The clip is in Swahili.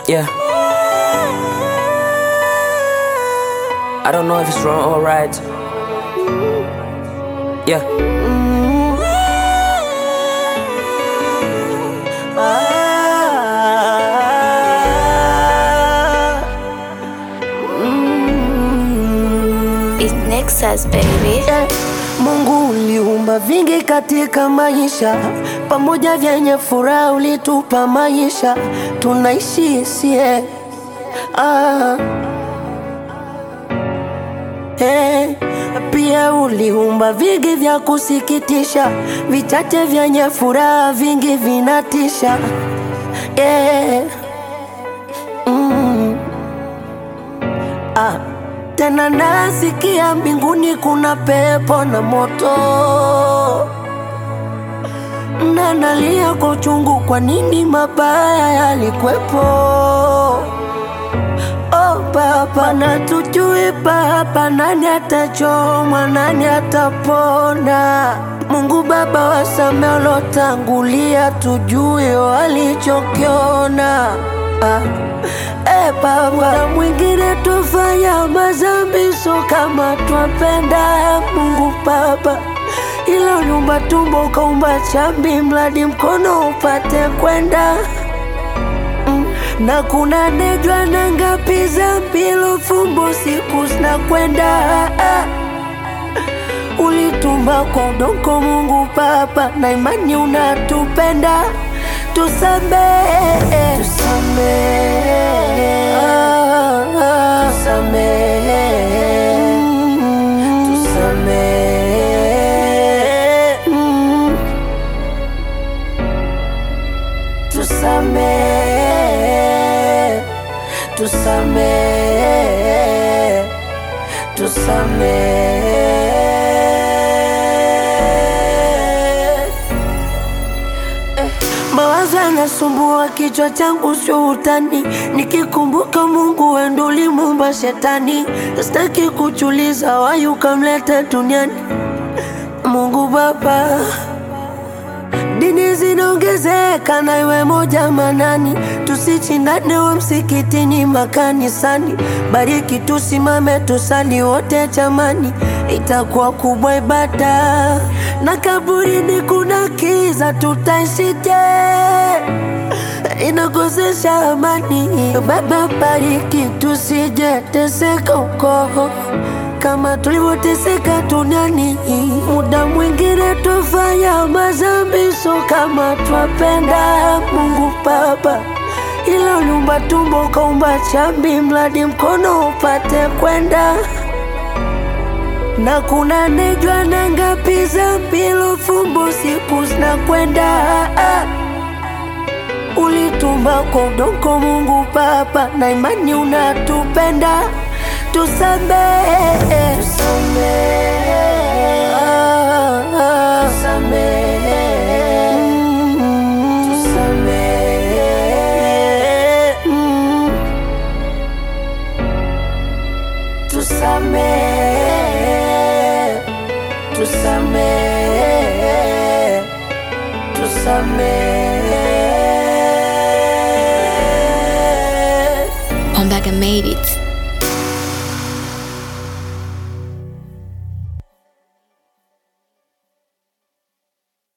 Yeah. I don't know if it's wrong or right. Yeah. It's Nexus baby. Eh, Mungu uliumba vingi katika maisha, pamoja vyenye furaha ulitupa maisha, tunaishi sie ah. Eh, pia uliumba vingi vya kusikitisha, vichache vyenye furaha, vingi vinatisha eh. mm. ah. Tena nasikia mbinguni kuna pepo na moto, na nalia kwa uchungu, kwa nini mabaya yalikwepo? Oh Baba, na tujui Baba, nani atachomwa, nani atapona? Mungu Baba, wasamehe waliotangulia, tujue walichokiona ah. Eh, Baba, muda mwingine tufanya mazambi, so kama twapenda Mungu Baba, ila uliumba tumbo ukaumba chambi, mradi mkono upate kwenda Mm, na kuna nejwa na ngapi za mpilo fumbo siku zinakwenda ah. Ulitumba kwa udongo Mungu Baba, na imani unatupenda, tusamehe, tusamehe, ah, ah. tusamehe, mm, tusamehe, mm. tusamehe, tusamehe, tusamehe. Eh, Mawazo yanasumbua kichwa changu, sio utani. Nikikumbuka Mungu wendo ulimuumba shetani, sitaki kuchuliza wayu kamleta duniani. Mungu Baba, Dini zinaongezeka na iwe moja manani, tusichindane wa msikitini makanisani. Bariki tusimame tusali wote jamani, itakuwa kubwa ibada. Na kaburini kuna kiza, tutaishije? Inakosesha amani. Baba, bariki tusije teseka huko kama tulivyoteseka duniani. Muda mwingine tufanya mazambi, so kama twapenda Mungu Baba, ila uliumba tumbo ukaumba chambi, mradi mkono upate kwenda na kuna nejwa na ngapi za mpilo fumbo siku zinakwenda ah. Ulitumba kwa udongo Mungu Baba, na imani unatupenda, tusamehe, tusamehe, ah, ah. Mm, tusamehe, mm. tusamehe, tusamehe, tusamehe. Ombaga made it.